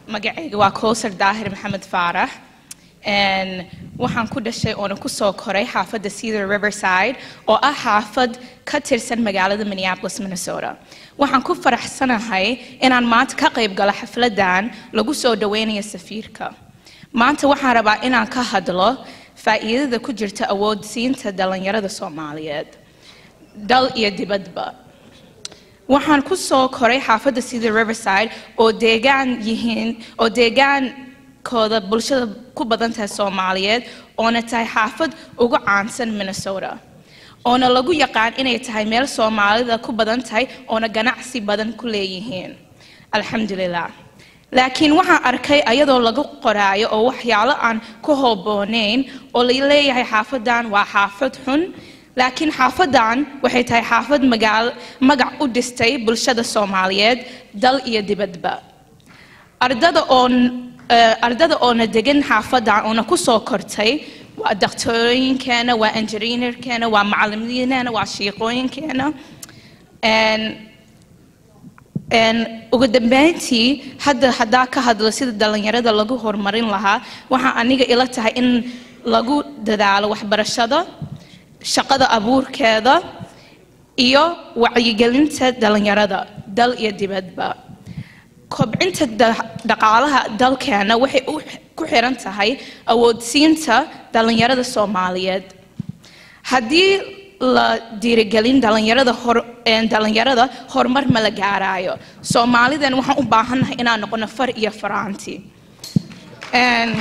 magacayga waa kowsar daahir maxamed faarax Een, waxaan ku dhashay oona ku soo koray xaafadda cedar riverside oo ah xaafad ka tirsan magaalada minneapolis minnesota waxaan ku faraxsanahay inaan maanta ka qayb galo xafladan lagu soo dhaweynayo safiirka maanta waxaan rabaa inaan ka hadlo faa'iidada ku jirta awoodsiinta dhalinyarada soomaaliyeed dal iyo dibadba waxaan ku soo koray xaafadda cedar riverside oo deegaan yihiin oo deegaankooda bulshada ku badan tahay soomaaliyeed oona tahay xaafad ugu caansan minnesota oona lagu yaqaan inay tahay meel soomaalida ku badan tahay oona ganacsi badan ku leeyihiin alxamdulilah laakiin waxaan arkay ayadoo lagu qoraayo oo waxyaalo aan ku hoobooneyn oo la leeyahay xaafadan waa xaafad xun laakiin xaafadan waxay tahay xaafad magaal magac u dhistay bulshada soomaaliyeed dal iyo dibadba ardada oon eh, ardada oona degan xaafadan oona ku soo kortay waa daktarooyinkeena waa engineerkeena waa macalimiineena waa shiiqooyinkeena Een, een, ugu dambeyntii hadda haddaa ka hadlo sida dhalinyarada lagu horumarin lahaa waxaa aniga ila tahay in lagu dadaalo waxbarashada shaqada abuurkeeda iyo wacyigelinta dhalinyarada dal iyo dibadba kobcinta da- dhaqaalaha dalkeena waxay u- ku xiran tahay awoodsiinta dhalinyarada soomaaliyeed haddii la dhiirigelin dhalinyarada hor- een, dhalinyarada horumar ma la gaaraayo soomaalidan waxaan u baahannahay inaan noqono far iyo faraanti Een,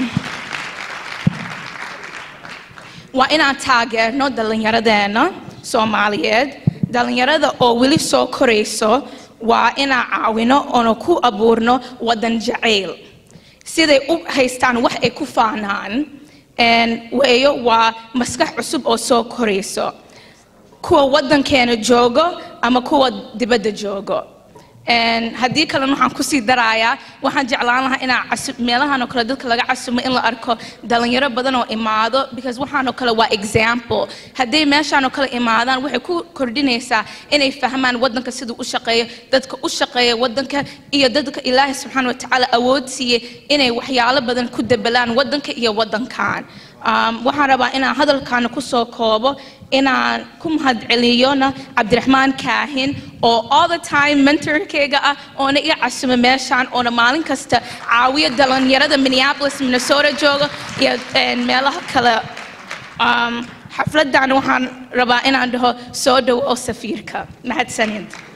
waa inaan taageerno dhallinyaradeena soomaaliyeed dhallinyarada oo weli soo korayso waa inaan caawino oona ku abuurno wadan jacayl siday u haystaan wax ay ku faanaan Een, weeyo waa maskax cusub oo soo korayso kuwa wadankeena joogo ama kuwa dibadda joogo Een, haddii kalena waxaan kusii darayaa waxaan jeclaan lahaa inaa casu- meelahan oo kale dadka laga casumo in la arko dhalinyaro badan oo imaado because waxaan oo kale waa example hadday meeshaan oo kale imaadaan waxay ku kordhinaysaa inay fahmaan wadanka siduu u shaqeeyo dadka u shaqeeya wadanka iyo dadka ilaahay subxaana wa tacaala awood siiyey inay waxyaalo badan ku dabalaan wadanka iyo wadankan Um, waxaan rabaa inaan hadalkaana ku soo koobo inaan ku mahadceliyona cabdiraxmaan kaahin oo all the time mentorkayga ah oona iga casumo meeshaan oona maalin kasta caawiyo dhalinyarada minneapolis minnesota jooga iyo een, meelaha kale Um, xafladan waxaan rabaa inaan dhaho soo dhow oo safiirka mahadsanid